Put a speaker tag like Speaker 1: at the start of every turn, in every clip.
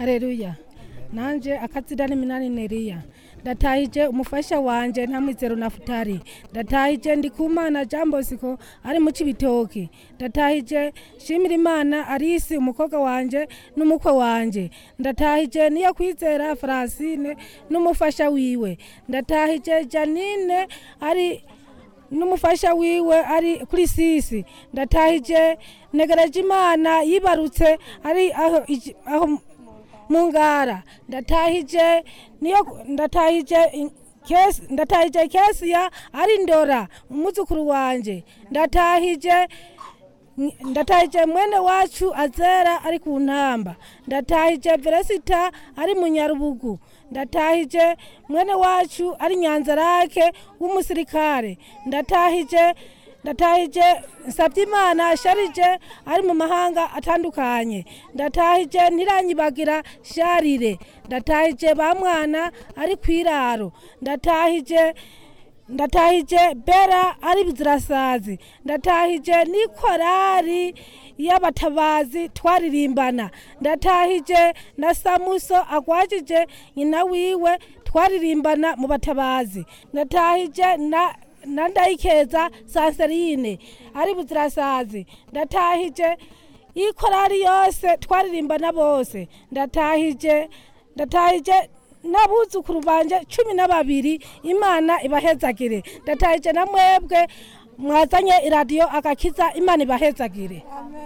Speaker 1: hareruya nanje akazina ni minani neriya ndatahije umufasha wanje ntamwizero nafutari ndatahije ndikumana jambosiko ari mu cibitoki ndatahije shimira imana arisi umukobwa wanje n'umukwe wanje ndatahije niyo kwizera francine n'umufasha wiwe ndatahije janine ari n'umufasha wiwe ari kuri sisi ndatahije negereje imana yibarutse ari aho iji- aho mu ngara ndatahije niyo ndatahije in- kesi ndatahije kesiya ari ndora umuzukuru wanje ndatahije ndatahije mwene wacu azera ari ku ntamba ndatahije veresita ari mu nyarubugu ndatahije mwene wacu ari nyanzarake w'umusirikare ndatahije ndatahije Nsavyimana sharije ari mu mahanga atandukanye ndatahije ntiranyibagira sharire ndatahije ba mwana ari kwiraro ndatahije ndatahije bera ari bizirasazi ndatahije n'ikorari y'abatabazi twaririmbana ndatahije na samuso agwajije nyina wiwe twaririmbana mu batabazi ndatahije na na ndayikeza sanserine ari buzirasazi ndatahije ikorari yose twaririmbana bose ndatahije ndatahije n'abuzukuru banje cumi na babiri imana ibahezagire ndatahije na mwebwe mwazanye iradiyo agakiza imana ibahezagire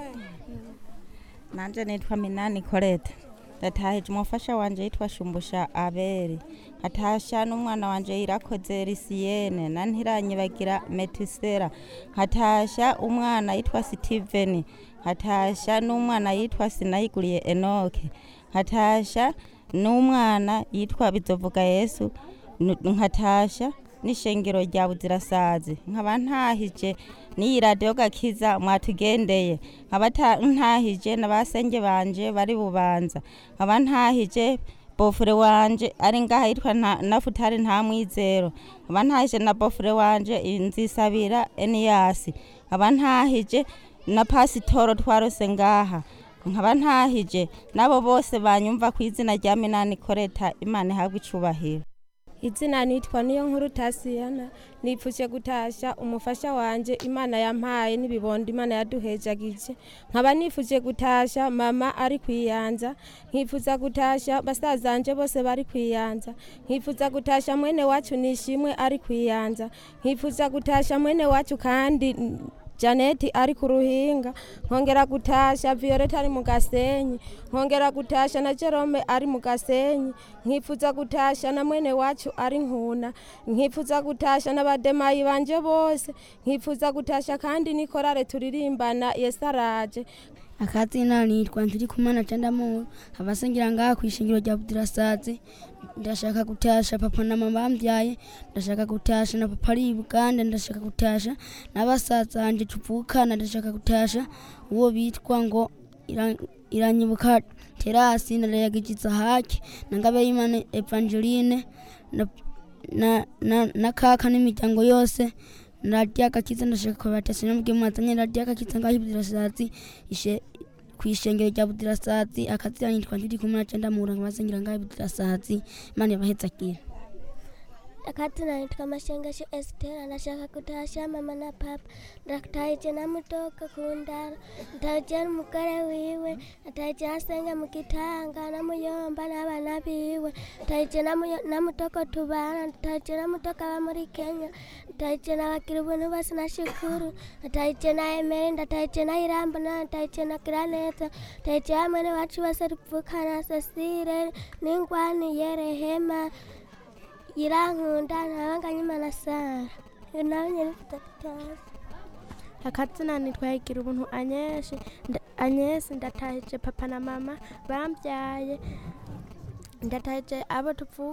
Speaker 2: nanje nitwa minani koreta ndatahije umufasha wanje yitwa shumbusha aberi nkatasha n'umwana wanje yirakoze risiyene na ntiranyibagira metisera nkatasha umwana yitwa sitiveni nkatasha n'umwana yitwa sinayiguriye enoke nkatasha n'umwana yitwa bizovuga yesu nu- nkatasha n'ishengero rya buzirasazi nkaba ntahije n'iyi radiyo gakiza mwatugendeye nkaba ta- ntahije na basenge banje bari bubanza nkaba ntahije bofure wanje ari ngaha yitwa nta- nafutari nta mwizero nkaba ntahije na bofure wanje nzisabira eniyasi nkaba ntahije na pasitoro twarose ngaha nkaba ntahije n'abo bose banyumva ku izina rya minani koreta imana ihabwa icubahiro
Speaker 3: izina nitwa niyo nkuru tasiyana nipfuje gutasha umufasha wanje imana yampaye n'ibibondo imana yaduhejagije nkaba nifuje gutasha mama ari kwiyanza nkifuza gutasha basazanje bose bari kwiyanza nkifuza gutasha mwene wacu nishimwe ari kwiyanza nkifuza gutasha mwene wacu kandi mm, Janeti ari ku ruhinga nkongera gutasha Violeta ari mu gasenyi nkongera gutasha na Jerome ari mu gasenyi nkifuza gutasha na mwene wacu ari nkuna nkifuza gutasha n'abademayi banje bose nkifuza gutasha kandi nikorare turirimbana yesaraje
Speaker 4: akazina nitwa ntiri kumana candamuru abasengera ngaha kwishingiro rya budirasazi ndashaka gutasha papa na mama bambyaye ndashaka gutasha na papa ari i buganda ndashaka gutasha n'abasaza banje tuvukana ndashaka gutasha uwo bitwa ngo Ira- iranyibuka terasi narayagijiza haki na ngabeyimana evangeline na, na, na, na kaka n'imiryango yose radiyo agakiza ndashaka kubatasi n'ubwe mwazanye radiyo agakiza ngaho ibudirasazi ishe kwishengero rya budirasazi akazira nitwa ndiri kumwe na cenda muhura nkabasengera ngaho ibudirasazi imana yabahezagira
Speaker 5: akazina nitwa mashengesho estera ndashaka kutasha mama na papa ndataije namutoka kundara ndataije n'umugore wiwe ndataije asenga mu gitanga namuyomba n'abana biwe ndataije namuyo- namutoko tubana ndataije namutoka aba muri kenya ndataije n'abagira ubuntu bose na shukuru ndataije na emeri ndataije na irambo na ndataije na giraneza ndataije hamwe n'iwacu bose tuvukana cecile n'ingwani yerehema yirankunda ntabanganye imana sara nawe nyine mfite gutashya
Speaker 3: akazina nitwa higira ubuntu anyeshi anyesi ndatahije papa na mama bambyaye ndatahije abo tuvuka